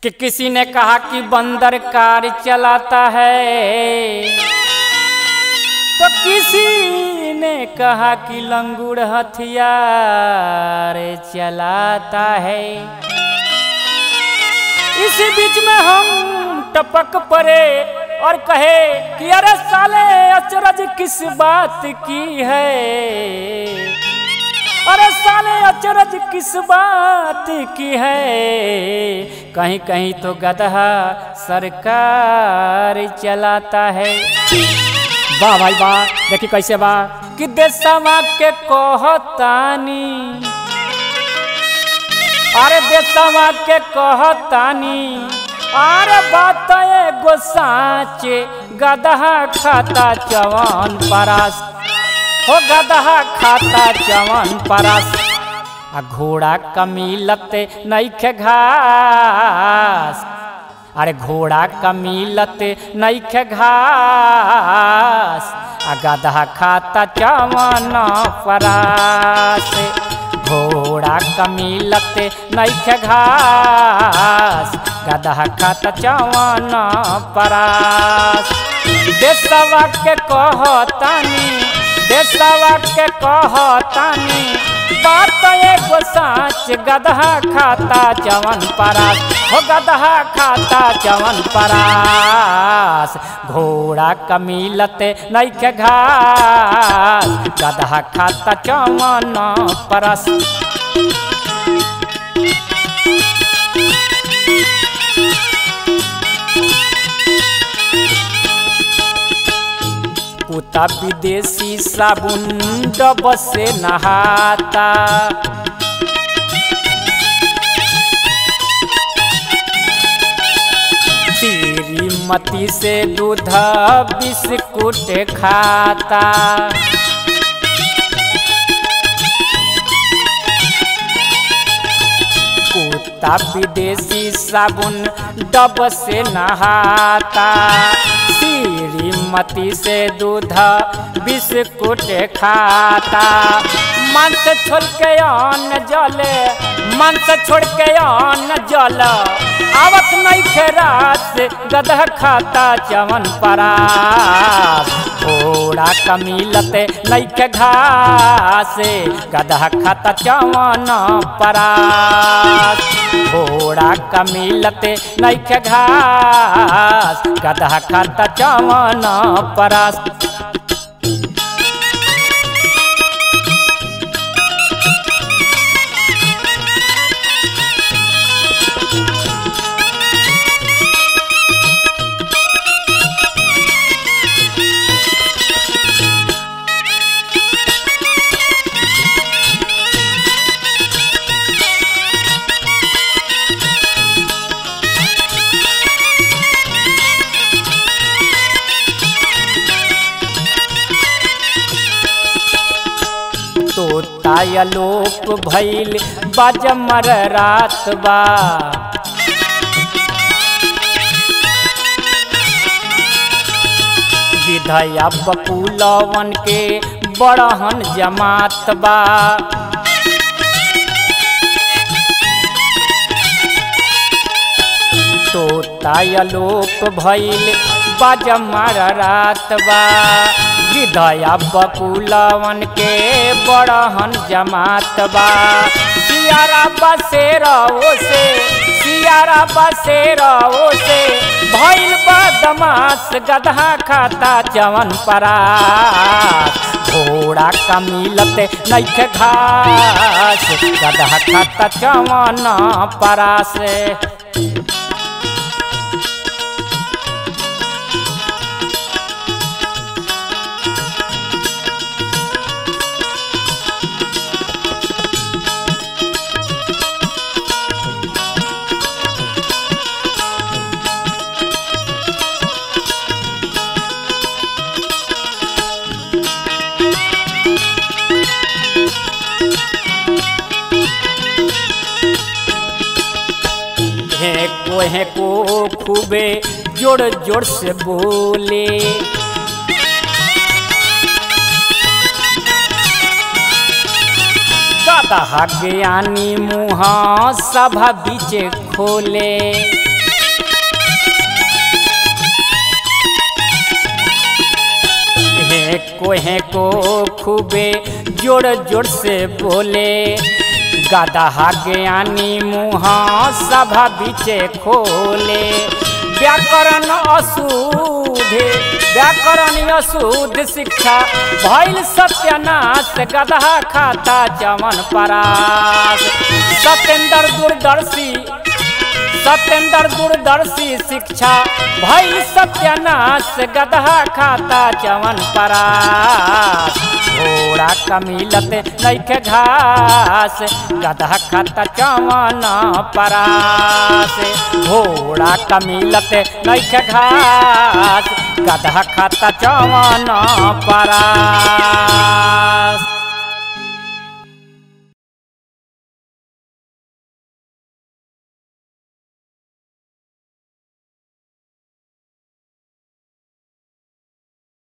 कि किसी ने कहा कि बंदर कार चलाता है तो किसी ने कहा कि लंगूर हथियार चलाता है इसी बीच में हम टपक पड़े और कहे कि अरे साले अचरज किस बात की है अरे साले अचरज किस बात की है कहीं कहीं तो गदहा सरकार चलाता है वाह भाई वाह देखी कैसे बा कि देशवा के कहतानी अरे देशवा के कहतानी अरे बात एगो साचे गदहा खाता चवन परास हो गदहा खाता चवन परास आ घोड़ा कमीलत नैखे घास अरे घोड़ा कमीलत नैखे घास आ गदहा खाता चवन परास घोड़ा कमीलत नैखे घास गदहा खाता चवन परास देशवा के कहतानी देशवा के कहतानी बात एगो साच गदहा खाता चवन परास हो गदहा खाता चवन परास घोड़ा कमीलत नैखे घास गदहा खाता चवन परास कुत्ता विदेशी साबुन डब से नहाता तेरी मती से दूध बिस्कुट खाता कुत्ता विदेशी साबुन डब से नहाता श्रीमती से दूध बिस्कुट खाता मांस छोड़ के अन्न जले मांस छोड़ के अन्न जल आवत नहीं खेरात से गदह खाता चवन परास घोड़ा कमीलत नैखे घास गदह खाता चवन परास घोड़ा कमीलत नैखे घास गदह खाता चवन परास तायलोप भैल बजमर रात बा विधया बकुलवन के बड़हन जमात बा तो तायलोप भैल बजमर रात बा विधया बकुलवन के बड़हन जमात बा सियारा बसेरा से सियारा बसेरा से भैल बदमाश गदहा खाता चवन परास घोड़ा कमीलत नैखे घास गदहा खाता चवन परास को है को खूबे जोड़ जोड़ से बोले गदहा ज्ञानी मुँह सभा बीच खोले हे को हे को खूबे जोड़ जोड़ से बोले गदहा ज्ञानी मुँह सभा बीचे खोले व्याकरण अशुद्ध व्याकरण अशुद्ध शिक्षा भैल सत्यानाश गदहा खाता चमन परास सत्येंद्र दूरदर्शी सत्येंद्र दूरदर्शी शिक्षा भैल सत्यानाश गदहा खाता चवन परास घोड़ा कमिलत नैखे घास गदहा खाता चवन परास घोड़ा कमिलत नैखे घास गदहा खाता चवन परास